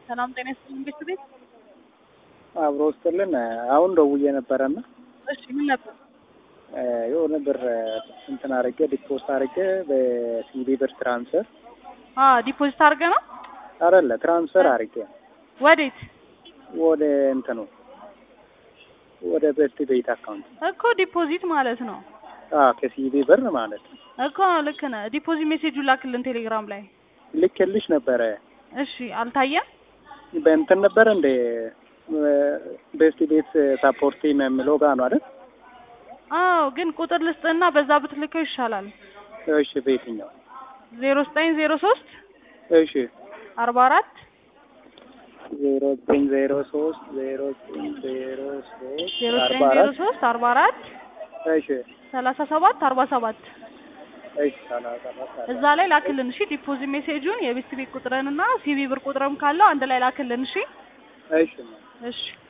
ሰላም ጤና ይስጥልኝ ቤት ቤት አብሮ ውስጥልን አሁን ደውዬ ነበረና እሺ ምን ነበር የሆነ ብር እንትን አድርጌ ዲፖስት አድርጌ በሲቢ ብር ትራንስፈር አ ዲፖዚት አድርገ ነው አይደለ ትራንስፈር አድርጌ ወዴት ወደ እንትኑ ወደ ቤስት ቤት አካውንት እኮ ዲፖዚት ማለት ነው አዎ ከሲቢ ብር ማለት ነው እኮ ልክ ነህ ዲፖዚት ሜሴጁን ላክልን ቴሌግራም ላይ ልኬልሽ ነበረ እሺ አልታየም በእንትን ነበር እንደ ቤስት ቤት ሳፖርት የሚለው ጋር ነው አይደል አዎ ግን ቁጥር ልስጥና በዛ ብትልከው ይሻላል እሺ በየትኛው ዜሮ ዘጠኝ ዜሮ ሶስት እሺ አርባ አራት ዜሮ ዘጠኝ ዜሮ ሶስት ዜሮ ዘጠኝ ዜሮ ሶስት ዜሮ ዘጠኝ አርባ ዜሮ አራት ሶስት አርባ አራት እሺ ሰላሳ ሰባት አርባ ሰባት እሺ ሰላሳ አራት እዛ ላይ ላክልን እሺ ዲፖዚት ሜሴጁን የቤት ቤት ቁጥርንና ሲቪ ብር ቁጥርም ካለው አንድ ላይ ላክልን እሺ እሺ እሺ